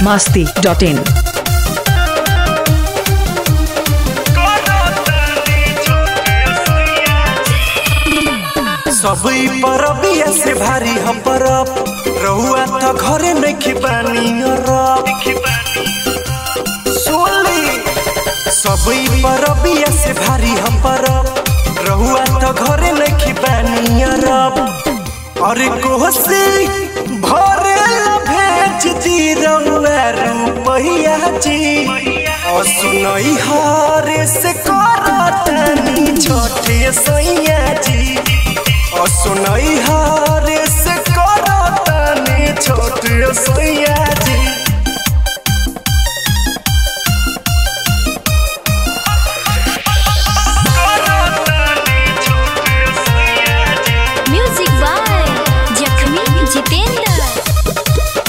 masti dot in. सबई परबिया से भारी हम परब रहुआ त घरे नइखे बानी रब सोली सबई परबिया से भारी हम परब रहुआ त घरे नइखे बानी रब अरे कोसी भरे ला भेज दी रहुआ रुपैया जी और सुनई हरे से करतनी छोटे सैया जी और सुनई हरे से करतनी छोटे सैया जी म्यूजिक बाय जखमी जितेंद्र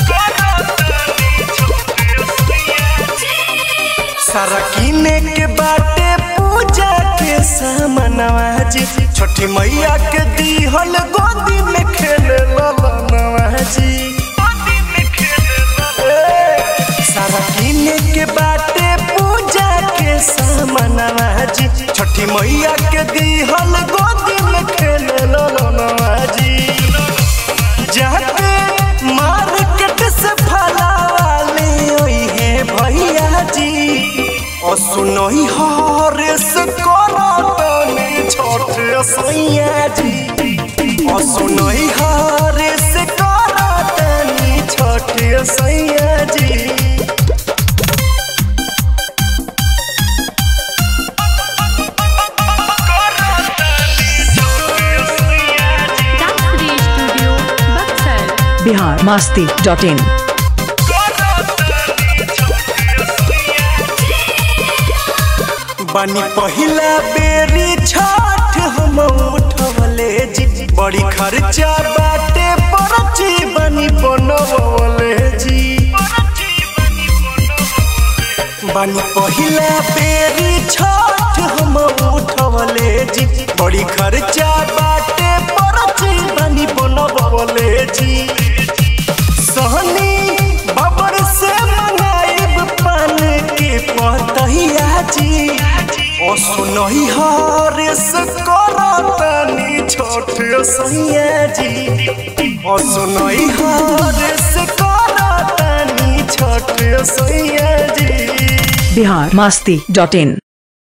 सारा किने के बाटे पूजा के सामनवा जी छठी मैया के दीहल गोदी में खेले ललनवा जी ए, सारा किने के बाटे पूजा के सामनवा जी छठी मैया के दीहल गोदी में खेले ललनवा जी जाके मार्केट से फलावा ले ओई है भैया जी और सुनई हरे से करतनी छोटे सैया जी और सुनई हरे से करतनी छोटे सैया जी Dance Studio Buxar. Bihar masti dot in. बनी पहिला बेरी छठ हम उठवले जी बड़ी खर्चा बाटे परची बनी बनवले जी बनी पहिला बेरी छठ हम उठवले जी बड़ी खर्चा बाटे परची बनी बनवले जी सहनी बबर से मंगाइब पान के पतहिया जी ओ सुनही हरे से करतनी छोटे सैया जी ओ सुनही हरे से करतनी छोटे सैया जी Bihar masti dot in.